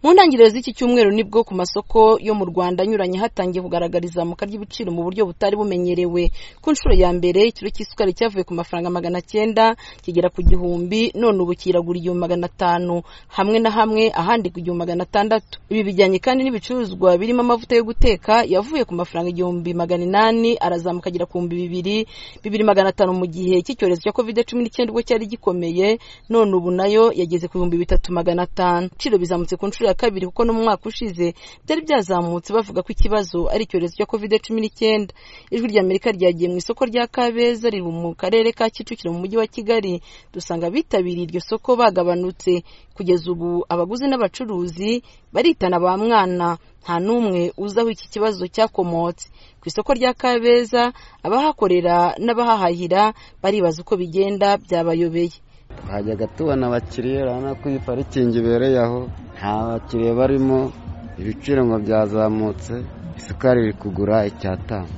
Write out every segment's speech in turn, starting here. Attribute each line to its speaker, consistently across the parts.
Speaker 1: mu ntangiriro z'iki cyumweru nibwo ku masoko yo mu rwanda anyuranye hatangiye kugaragara izamuka ry'ibiciro mu buryo butari bumenyerewe ku nshuro ya mbere ikiro cy'isukari cyavuye ku mafaranga magana cyenda kigera ku gihumbi none ubu kiragura igihumbi magana atanu hamwe na hamwe ahandi ku gihumbi magana atandatu ibi bijyanye kandi n'ibicuruzwa birimo amavuta yo guteka yavuye ku mafaranga igihumbi magana inani arazamuka agera ku bihumbi bibiri bibiri magana atanu mu gihe cy'icyorezo cya covid cumi n'icyenda ubwo cyari gikomeye none ubu nayo yageze ku bihumbi bitatu magana atanu ibiciro bizamutse ku nshuro ya kabiri kuko no mu mwaka ushize byari byazamutse bavuga ko ikibazo ari icyorezo cya covid cumi n'icyenda ijwi ry'amerika ryagiye mu isoko rya kabeza riri mu karere ka kicukiro mu mujyi wa kigali dusanga abitabiriye iryo soko bagabanutse kugeza ubu abaguzi n'abacuruzi baritana ba mwana nta n'umwe uzi aho iki kibazo cyakomotse ku isoko rya kabeza abahakorera n'abahahahira baribaza uko bigenda byabayobeye
Speaker 2: twajyaga tubona abakiriya urabona ko iyi parikingi ibereye aho nta bakiriya barimo ibiciro ngo byazamutse isukari iri kugura icyatanu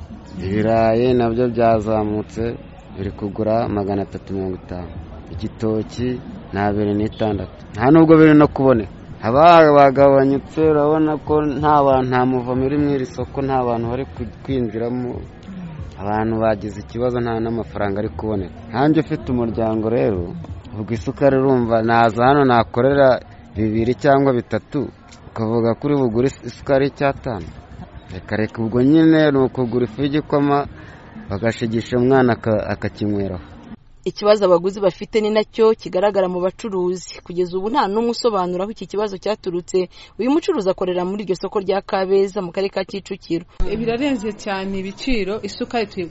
Speaker 2: ibirayi nabyo byazamutse biri kugura magana atatu mirongo itanu igitoki ni abiri n'itandatu nta nubwo biri no kuboneka abari bagabanyutse urabona ko nta bantu nta muva muri iri soko nta bantu bari kwinjiramo abantu bagize ikibazo nta n'amafaranga ari kuboneka nkanjye ufite umuryango rero ubwo isukari urumva naza hano nakorera bibiri cyangwa bitatu ukavuga kuri bugure isukari y'icyatanu reka reka ubwo nyine ni ukugura ifu y'igikoma bagashigisha umwana akakinyweraho
Speaker 1: ikibazo abaguzi bafite ni nacyo kigaragara mu bacuruzi kugeza ubu nta n'umwe usobanura aho iki kibazo cyaturutse uyu mucuruzi akorera muri iryo soko rya kabeza mu karere ka kicukiro
Speaker 3: birarenze cyane ibiciro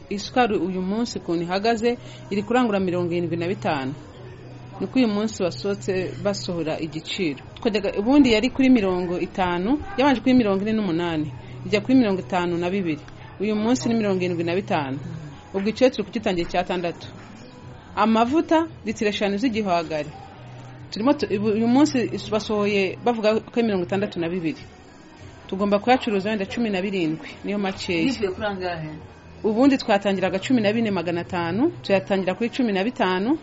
Speaker 3: isukari uyu munsi ukuntu ihagaze iri kurangura mirongo irindwi na bitanu nuko uyu munsi basohotse basohora igiciro ubundi yari kuri mirongo itanu yabanje kuri mirongo ine n'umunani ijya kuri mirongo itanu na bibiri uyu munsi ni mirongo irindwi na bitanu ubwo icyo turi kugitangira icyatandatu amavuta litiro eshanu z'igihwagari turimo uyu munsi basohoye bavuga ko mirongo itandatu na bibiri tugomba kuyacuruza wenda cumi na birindwi niyo makeya ubundi twatangiraga cumi na bine magana atanu tuyatangira kuri cumi na bitanu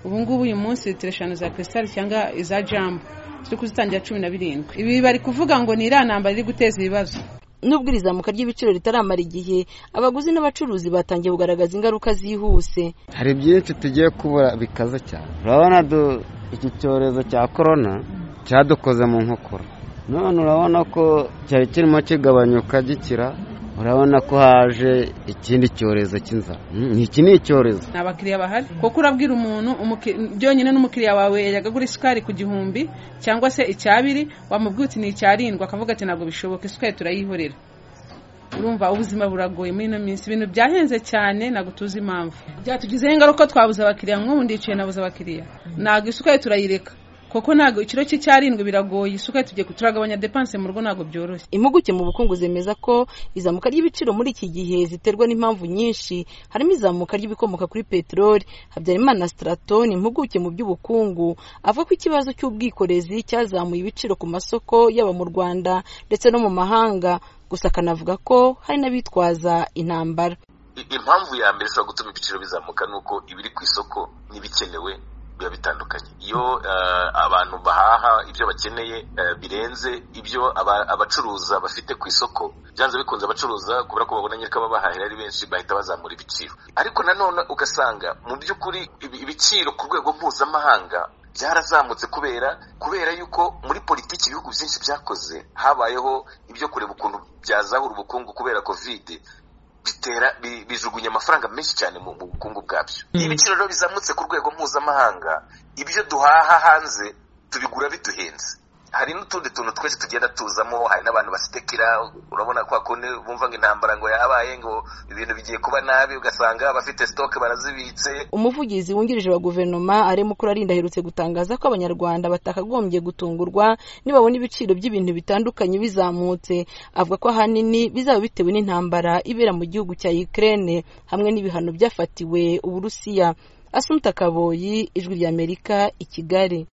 Speaker 3: ubungubu uyu munsi litiro eshanu za kirisitari cyangwa iza jambu turi kuzitangira cumi na birindwi ibi bari kuvuga ngo ni iriya ntambara iri guteza ibibazo
Speaker 1: nubwo iri zamuka ry'ibiciro ritaramara igihe abaguzi n'abacuruzi batangiye kugaragaza ingaruka zihuse
Speaker 2: hari byinshi tugiye kubura bikaze cyane urabona iki cyorezo cya korona cyadukoze mu nkokora none urabona ko cyari kirimo kigabanyuka gikira urabona ko haje ikindi cyorezo cy'inzara iki ni icyorezo
Speaker 3: ni abakiriya bahari kuko urabwira umuntu byonyine n'umukiriya wawe yagagura isukari ku gihumbi cyangwa se icyabiri wamubwira uti ni icyarindwa akavuga ati ntabwo bishoboka isukari turayihorera urumva ubuzima buragoye muri ino minsi ibintu byahenze cyane ntabwo tuzi impamvu byatugizeho ingaruka twabuze abakiriya nk'ubu ndicaye nabuze abakiriya ntabwo isukari turayireka kuko ntabwo ikiro cy'icyarindwi biragoye isuka tugiye turagabanya depanse mu rugo ntabwo byoroshye
Speaker 1: impuguke mu bukungu zemeza ko izamuka ry'ibiciro muri iki gihe ziterwa n'impamvu nyinshi harimo izamuka ry'ibikomoka kuri peteroli habyarimana stratoni impuguke mu by'ubukungu avuga ko ikibazo cy'ubwikorezi cyazamuye ibiciro ku masoko yaba mu rwanda ndetse no mu mahanga gusa akanavuga ko hari n'abitwaza intambara
Speaker 4: impamvu ya mbere ishobora gutuma ibiciro bizamuka ni uko ibiri ku isoko n'ibikenewe biba bitandukanye iyo abantu bahaha ibyo bakeneye birenze ibyo abacuruza bafite ku isoko byanze bikunze abacuruza kubera ko babona nyirika babahahira ari benshi bahita bazamura ibiciro ariko nanone ugasanga mu by'ukuri ibiciro ku rwego mpuzamahanga byarazamutse kubera kubera yuko muri politiki ibihugu byinshi byakoze habayeho ibyo kureba ukuntu byazahura ubukungu kubera kovide bitera bijugunya amafaranga menshi cyane mu bukungu bwabyo ibiciro rero bizamutse ku rwego mpuzamahanga ibyo duhaha hanze tubigura biduhenze hari n'utundi tuntu twese tugenda tuzamo hari n'abantu basitekera urabona ko kundi bumva ngo intambara ngo yabaye ngo ibintu bigiye kuba nabi ugasanga abafite sitoke barazibitse
Speaker 1: umuvugizi wungirije wa guverinoma aremukura arinda aherutse gutangaza ko abanyarwanda batakagombye gutungurwa nibabona ibiciro by'ibintu bitandukanye bizamutse avuga ko ahanini bizaba bitewe n'intambara ibera mu gihugu cya Ukraine hamwe n'ibihano byafatiwe uburusiya asumta kaboyi ijwi ry'amerika i kigali